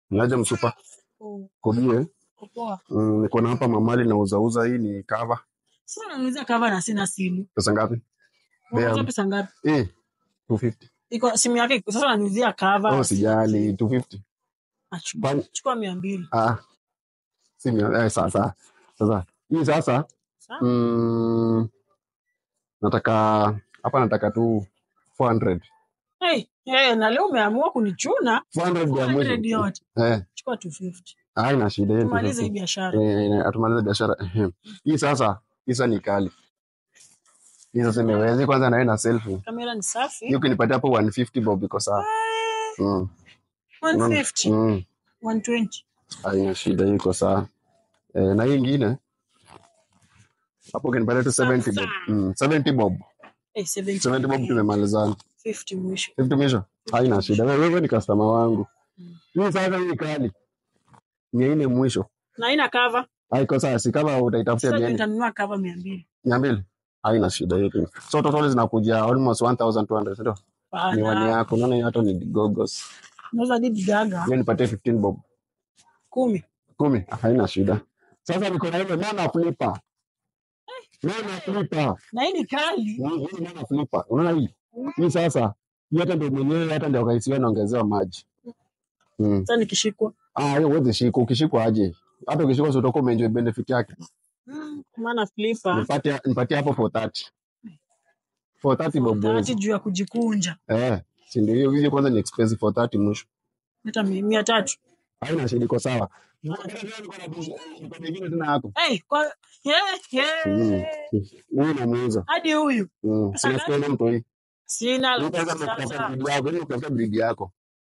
Niaje msupa? Oh, Kobie. uko poa. Mm, niko na hapa mamali na uzauza hii ni cover. Sasa unaniuliza cover na sina simu. Pesa ngapi? Unauza Bea. pesa ngapi? Eh, 250. Iko simu yake iko- sasa unaniuzia cover. Oh, sijali 250. Ah, chukua- Kwani Chukua 200. ah si mia eh, sasa. Sasa hii sasa Sawa? mm, nataka hapa nataka tu 400. Hey, hey, na leo umeamua kunichuna 400 ya 400 mwisho. yote. Eh, Chukua 250. haina shida hiyo. Tumalize hii 250. biashara. Eh, atumalize biashara. Ehem. Hii sasa, hii sasa ni kali. Hii sasa imewezi kwanza na na selfie. Kamera ni safi. Hiyo ukinipatia hapo 150 bob iko sawa. Mm. Unaona? 150, Mm. 120. Haina shida hiyo iko sawa. Eh, na hii ingine hapo ukinipatia tu 70 bob. Mm, 70 bob. Eh, 70. 70 bob tumemalizana. 50 mwisho. 50 mwisho. Haina shida. Wewe wewe ni customer wangu. Mm. Hii sasa hii kali. Ni ine mwisho. Na ina cover. Haiko sawa, si kama utaitafutia Sasa mia nitanunua cover 200. mia mbili. Haina shida hiyo. So total zinakuja almost 1200, ndio? Miwani Bana. yako unaona hiyo hata ni gogos. Nauza Didi Gaga Hiyo nipatie 15 bob. 10. Kumi. Haina shida. Sasa niko na ile mwana flipper. Mwana flipper. Na hii ni kali. Hii hii mwana flipper. Unaona hii? Hii sasa hii hata ndio mwenyewe hata ndio kaisiwa naongezewa maji. Mm. Sasa nikishikwa. Ah, hiyo uweze shika. Ukishikwa aje? Hata ukishikwa sio utakuwa umeenjoy benefit yake. Mm, Maana flipper. Nipatie nipatie hapo 430. 430 bob. Tati juu ya kujikunja. Eh, si ndio hiyo hiyo kwanza ni expensive 430 mwisho. Hata mi- mia tatu. Haina shida iko sawa. Niko na nyingine tena yako. Hey, kwa yeah, Mm. yeah. Huyu namuuza. Hadi huyu. Mm. Pesa Sina sikia mtu hii. Sina Unaweza kutafuta sasa. bridi yako, ili utafuta bridi yako.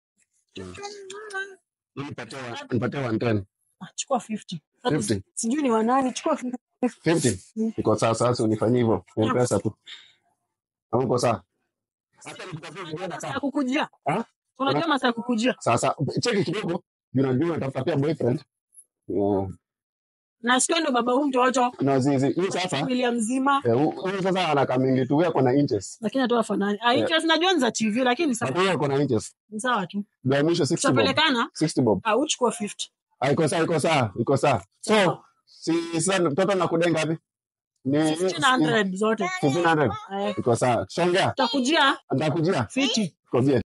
Nipatie wa- nipatie 110. Ah, Chukua 50. Hata 50. Sijui ni wanani, chukua 50. 50. Mm. Iko sawa sasa unifanyie hivyo. Ni pesa tu. Au uko sawa? Hata nikitafuta vingine Masaa ya sawa. kukujia. Ah? Unajua masaa ya kukujia. Sasa cheki kidogo. Juu najua unatafuta pia boyfriend. Yeah. Na sikia ndo baba huyu mtoto. Na zizi. Hii sasa Familia mzima. eh, hu- huyu sasa ana kamingi tu yako na inches. Lakini hatoa fanani. Ah, interest najua ni za TV lakini sawa. Hapo yako na inches. Ni sawa tu. Ndio mwisho 60 bob. Tutapelekana. 60 bob. Ah, uchukua 50. Ah, iko sawa, iko sawa, iko sawa. So, Sawa. si sasa mtoto nakudenga ngapi? Ni 1500 zote. 1500. Eh, Iko sawa. Shongea. Tutakujia Nitakujia. 50. Kobie.